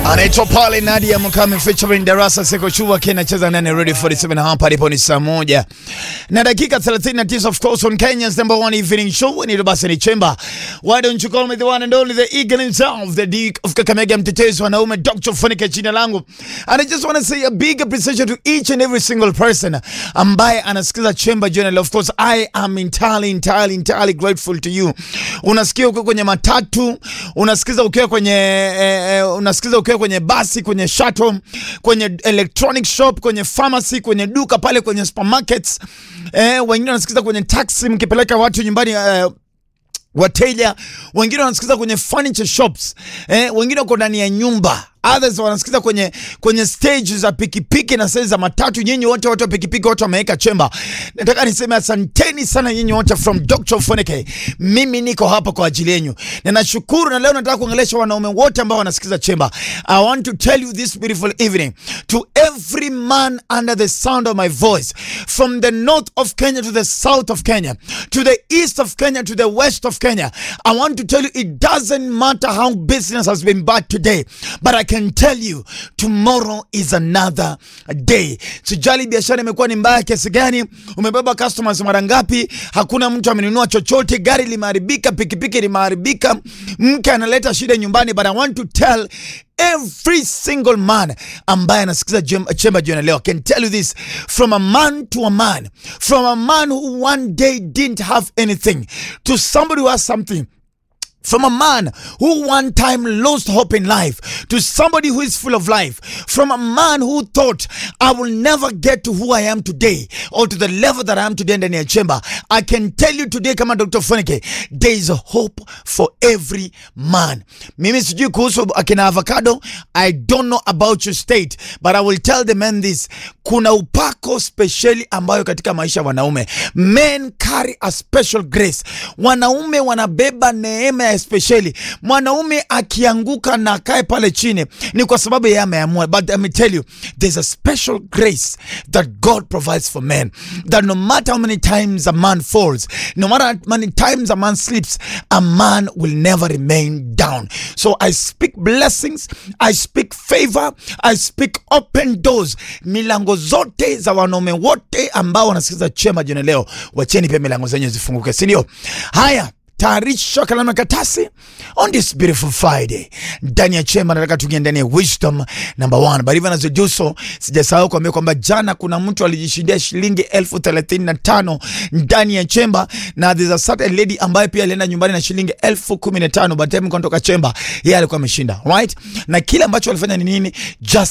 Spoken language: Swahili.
anaitwa pale Nadia Mukami featuring Darasa Seko Chua kinacheza ndani Radio 47 hapa alipo ni saa moja na dakika 39 of course on Kenya's number one evening show ni basi ni Chemba why don't you call me the one and only the eagle himself the Duke of Kakamega mtetezi wanaume Dr. Funike jina langu and I just want to say a big appreciation to each and every single person ambaye anasikiza Chemba Journal of course I am entirely entirely entirely grateful to you unasikia uko kwenye matatu unasikiza ukiwa kwenye eh, eh, unasikiza ukiwa kwenye basi kwenye shuttle kwenye electronic shop kwenye pharmacy kwenye duka pale kwenye supermarkets eh, wengine wanasikiza kwenye taxi mkipeleka watu nyumbani eh, wateja wengine wanasikiza kwenye furniture shops eh, wengine wako ndani ya nyumba others wanasikiza kwenye kwenye stage za pikipiki na stage za matatu. Nyinyi wote watu wa pikipiki wote wameweka chemba. Nataka niseme asanteni sana nyinyi wote from Dr. Foneke. Mimi niko hapa kwa ajili yenu na nashukuru, na leo nataka kuongelesha wanaume wote ambao wanasikiza chemba. I want to tell you this beautiful evening to every man under the sound of my voice from the north of Kenya to the south of Kenya to the east of Kenya to the west of Kenya. I want to tell you it doesn't matter how business has been bad today, but I can tell you tomorrow is another day. Sijali biashara imekuwa ni mbaya kiasi gani, umebeba customers mara ngapi, hakuna mtu amenunua chochote, gari limeharibika, pikipiki limeharibika, mke analeta shida nyumbani, but I want to tell every single man ambaye anasikiza chemba jioni leo can tell you this from a man to a man from a man who one day didn't have anything to somebody who has something from a man who one time lost hope in life to somebody who is full of life, from a man who thought I will never get to who I am today or to the level that I am today in the chamber. I can tell you today, kama Dr. Funike, there is a hope for every man. Mimi sijui kuhusu akina avocado. I don't know about your state, but I will tell the men this. Kuna upako speciali ambayo katika maisha ya wanaume. Men carry a special grace. Wanaume wanabeba neema ya especially mwanaume akianguka na akae pale chini ni kwa sababu yeye ameamua. But let me tell you there's a special grace that God provides for men that no matter how many times a man falls, no matter how many times a man sleeps, a man will never remain down. So I speak blessings, I speak favor, I speak open doors. Milango zote za wanaume wote ambao wanasikiza chema jioni leo, wacheni pia milango zenyu zifunguke, si ndio? Haya, tayarisha kalamu na karatasi on this beautiful Friday ndani ya chemba. Nataka tuingie ndani ya wisdom number one, but even as we do so, sijasahau kuambia kwamba jana kuna mtu alijishindia shilingi elfu thelathini na tano ndani ya chemba, na there's a certain lady ambaye pia alienda nyumbani na shilingi elfu kumi na tano but time kutoka chemba, yeye alikuwa ameshinda right, na kile ambacho walifanya ni nini? Just